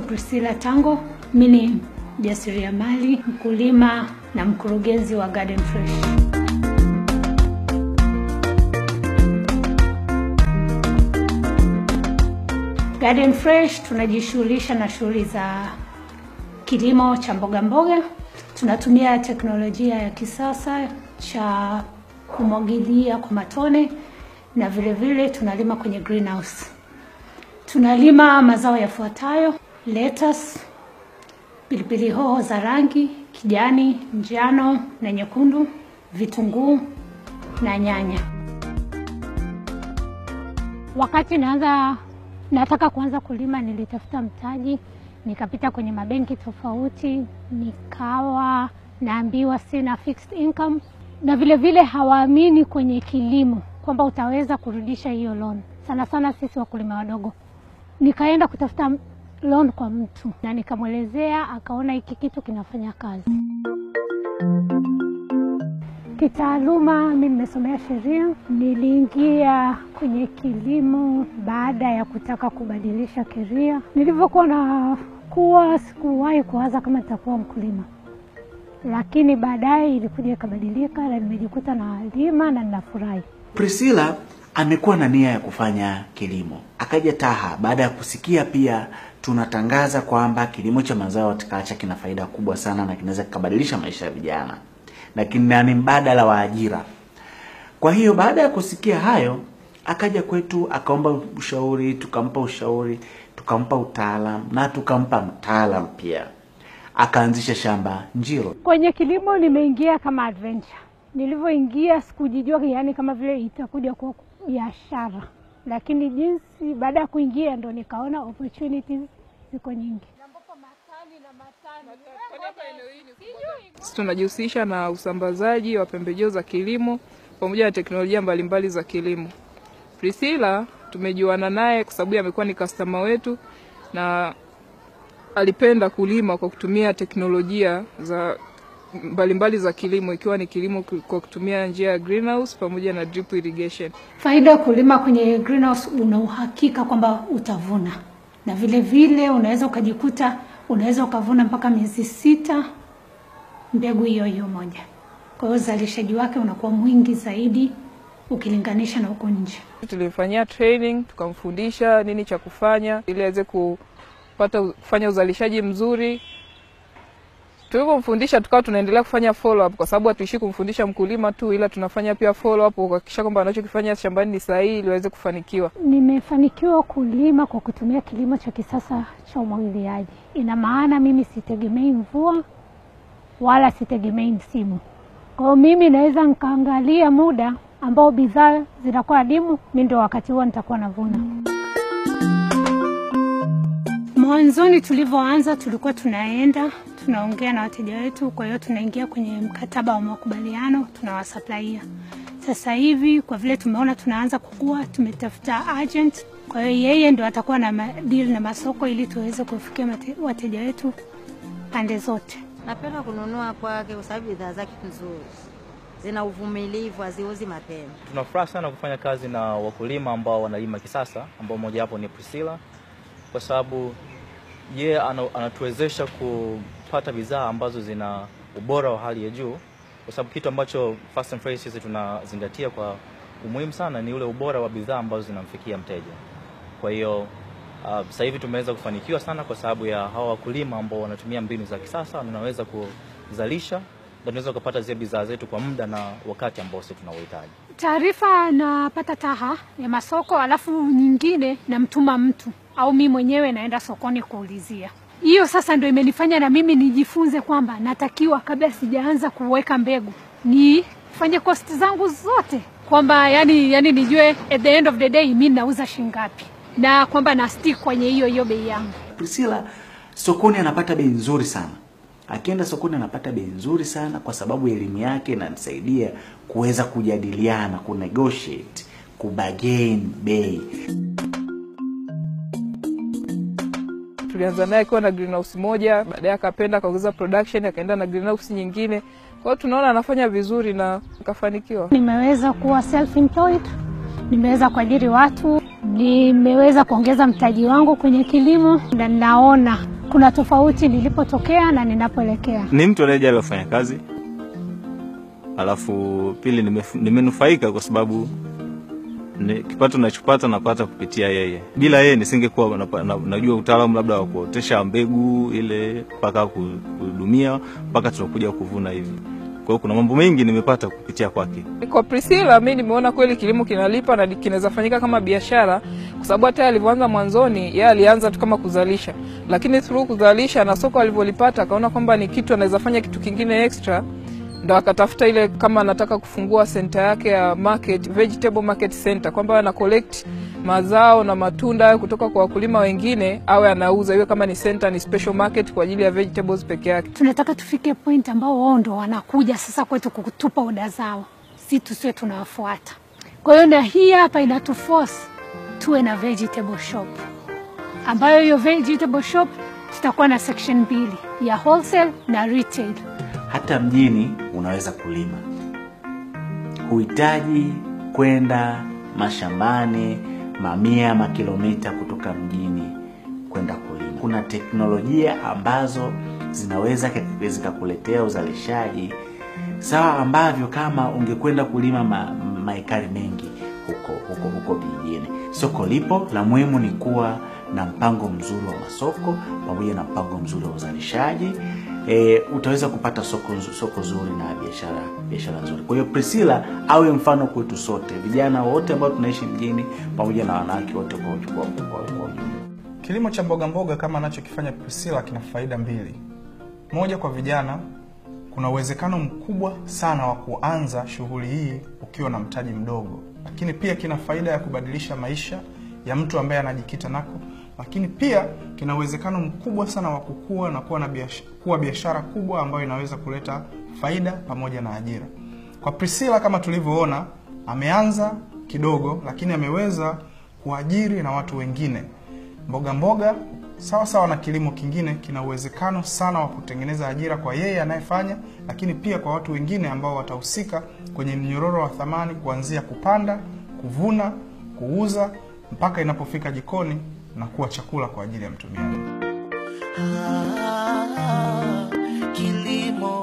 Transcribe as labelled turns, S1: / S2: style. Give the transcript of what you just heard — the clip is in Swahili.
S1: Priscilla Tango. Mimi ni mjasiriamali, mkulima na mkurugenzi wa Garden Fresh. Garden Fresh tunajishughulisha na shughuli za kilimo cha mboga mboga. Tunatumia teknolojia ya kisasa cha kumwagilia kwa matone na vile vile tunalima kwenye greenhouse. Tunalima mazao yafuatayo: lettuce, pilipili hoho za rangi kijani, njano na nyekundu, vitunguu na nyanya. Wakati naanza nataka kuanza kulima, nilitafuta mtaji, nikapita kwenye mabenki tofauti, nikawa naambiwa sina fixed income, na vile vile hawaamini kwenye kilimo kwamba utaweza kurudisha hiyo loan, sana sana sisi wakulima wadogo. Nikaenda kutafuta loan kwa mtu na nikamwelezea, akaona hiki kitu kinafanya kazi. Kitaaluma mi nimesomea sheria. Niliingia kwenye kilimo baada ya kutaka kubadilisha keria. Nilivyokuwa nakuwa, sikuwahi kuwaza kama nitakuwa mkulima, lakini baadaye ilikuja ikabadilika na nimejikuta nalima na ninafurahi.
S2: Priscilla amekuwa na nia ya kufanya kilimo, akaja Taha baada ya kusikia pia tunatangaza kwamba kilimo cha mazao ya horticulture kina faida kubwa sana na kinaweza kikabadilisha maisha ya vijana na ni mbadala wa ajira. Kwa hiyo baada ya kusikia hayo, akaja kwetu akaomba ushauri, tukampa ushauri, tukampa utaalam na tukampa mtaalam pia, akaanzisha shamba Njiro.
S1: Kwenye kilimo nimeingia kama adventure. Nilivyoingia sikujijua, yani kama vile itakuja kuwa biashara, lakini jinsi baada ya kuingia ndo nikaona opportunities ziko nyingi.
S3: Sisi tunajihusisha na usambazaji wa pembejeo za kilimo pamoja na teknolojia mbalimbali za kilimo. Priscilla tumejuana naye kwa sababu amekuwa ni customer wetu na alipenda kulima kwa kutumia teknolojia za mbalimbali mbali za kilimo ikiwa ni kilimo kwa kutumia njia ya greenhouse pamoja na drip irrigation.
S1: Faida ya kulima kwenye greenhouse, una uhakika kwamba utavuna, na vile vile unaweza ukajikuta unaweza ukavuna mpaka miezi sita mbegu hiyo hiyo moja. Kwa hiyo uzalishaji wake unakuwa mwingi zaidi ukilinganisha na huko nje.
S3: Tulimfanyia training tukamfundisha nini cha kufanya ili aweze kupata kufanya uzalishaji mzuri. Tulivyomfundisha tukawa tunaendelea kufanya follow up, kwa sababu hatuishi kumfundisha mkulima tu, ila tunafanya pia follow up kuhakikisha kwamba anachokifanya shambani ni sahihi ili aweze kufanikiwa.
S1: Nimefanikiwa kulima kwa kutumia kilimo cha kisasa cha umwagiliaji. Ina maana mimi sitegemei mvua wala sitegemei msimu. Kwa hiyo mimi naweza nikaangalia muda ambao bidhaa zinakuwa adimu, mi ndio wakati huo nitakuwa navuna. Mwanzoni tulivyoanza, tulikuwa tunaenda tunaongea na wateja wetu, kwa hiyo tunaingia kwenye mkataba wa makubaliano, tunawasuplaia. Sasa hivi kwa vile tumeona tunaanza kukua, tumetafuta agent, kwa hiyo yeye ndo atakuwa na deal na masoko ili tuweze kufikia wateja wetu pande zote.
S4: Napenda kununua kwake kwa sababu bidhaa zake nzuri, zina uvumilivu, haziuzi mapema.
S5: Tunafuraha sana kufanya kazi na wakulima ambao wanalima kisasa, ambao mmoja wapo ni Priscilla, kwa sababu yeye anatuwezesha kupata bidhaa ambazo zina ubora wa hali ya juu, kwa sababu kitu ambacho Fast and Fresh sisi tunazingatia kwa umuhimu sana ni ule ubora wa bidhaa ambazo zinamfikia mteja. Kwa hiyo uh, sasa hivi tumeweza kufanikiwa sana kwa sababu ya hawa wakulima ambao wanatumia mbinu za kisasa, wanaweza kuzalisha na tunaweza kupata zile bidhaa zetu kwa muda na wakati ambao sisi tunauhitaji.
S1: Taarifa napata Taha ya masoko, alafu nyingine namtuma mtu au mi mwenyewe naenda sokoni kuulizia. Hiyo sasa ndio imenifanya na mimi nijifunze kwamba natakiwa kabla sijaanza kuweka mbegu nifanye kosti zangu zote, kwamba yani, yani nijue at the end of the day mi nauza shingapi na kwamba na stick kwenye hiyo hiyo bei yangu.
S2: Priscilla sokoni anapata bei nzuri sana, akienda sokoni anapata bei nzuri sana kwa sababu elimu yake inamsaidia kuweza kujadiliana, kunegotiate, kubagain bei.
S3: Tulianza naye akiwa na greenhouse moja, baadaye akapenda akaongeza production, akaenda na greenhouse nyingine. Kwa hiyo tunaona anafanya vizuri na akafanikiwa.
S1: Nimeweza kuwa self employed, nimeweza kuajiri watu, nimeweza kuongeza mtaji wangu kwenye kilimo na naona kuna tofauti nilipotokea na ninapoelekea.
S6: Ni mtu anayejali wafanya kazi, alafu pili nimef- nimenufaika kwa sababu ni, kipato nachopata napata kupitia yeye. Bila yeye nisingekuwa napa- na, najua utaalamu labda wa kuotesha mbegu ile mpaka ku- kuhudumia mpaka tunakuja kuvuna hivi. Kwa hiyo kuna mambo mengi nimepata kupitia kwake.
S3: Kwa Priscilla mi nimeona kweli kilimo kinalipa na kinaweza fanyika kama biashara, kwa sababu hata yeye alivyoanza mwanzoni, yeye alianza tu kama kuzalisha, lakini through kuzalisha na soko alivyolipata, akaona kwamba ni kitu anaweza fanya kitu kingine extra, ndo akatafuta ile kama anataka kufungua senta yake ya market, vegetable market center, kwamba ana collect mazao na matunda hayo kutoka kwa wakulima wengine, awe anauza, iwe kama ni center, ni special market kwa ajili ya vegetables peke yake.
S1: Tunataka tufike point ambao wao ndo wanakuja sasa kwetu kutupa oda zao, si tusiwe tunawafuata. Kwa hiyo na hii hapa inatuforce tuwe na vegetable shop, ambayo hiyo vegetable shop tutakuwa na section mbili ya wholesale na retail.
S2: hata mjini unaweza kulima, huhitaji kwenda mashambani mamia makilomita kutoka mjini kwenda kulima. Kuna teknolojia ambazo zinaweza ke- zikakuletea uzalishaji sawa ambavyo kama ungekwenda kulima ma, maekari mengi huko huko huko vijijini. Soko lipo, la muhimu ni kuwa na mpango mzuri wa masoko pamoja na mpango mzuri wa uzalishaji. E, utaweza kupata soko, nzu- soko zuri na biashara biashara nzuri. Kwa hiyo Priscilla awe mfano kwetu sote, vijana wote ambao tunaishi mjini pamoja na wanawake wote kwa kwa- kwa- kwa ujumla.
S7: Kilimo cha mboga mboga kama anachokifanya Priscilla kina faida mbili. Moja, kwa vijana, kuna uwezekano mkubwa sana wa kuanza shughuli hii ukiwa na mtaji mdogo, lakini pia kina faida ya kubadilisha maisha ya mtu ambaye anajikita nako, lakini pia kina uwezekano mkubwa sana wa kukua na kuwa na biashara, kuwa biashara kubwa ambayo inaweza kuleta faida pamoja na ajira. Kwa Priscilla kama tulivyoona, ameanza kidogo, lakini ameweza kuajiri na watu wengine. Mboga mboga sawa sawa na kilimo kingine kina uwezekano sana wa kutengeneza ajira kwa yeye anayefanya, lakini pia kwa watu wengine ambao watahusika kwenye mnyororo wa thamani kuanzia kupanda, kuvuna, kuuza mpaka inapofika jikoni na kuwa chakula kwa ajili ya mtumiaji.
S8: Ah, kilimo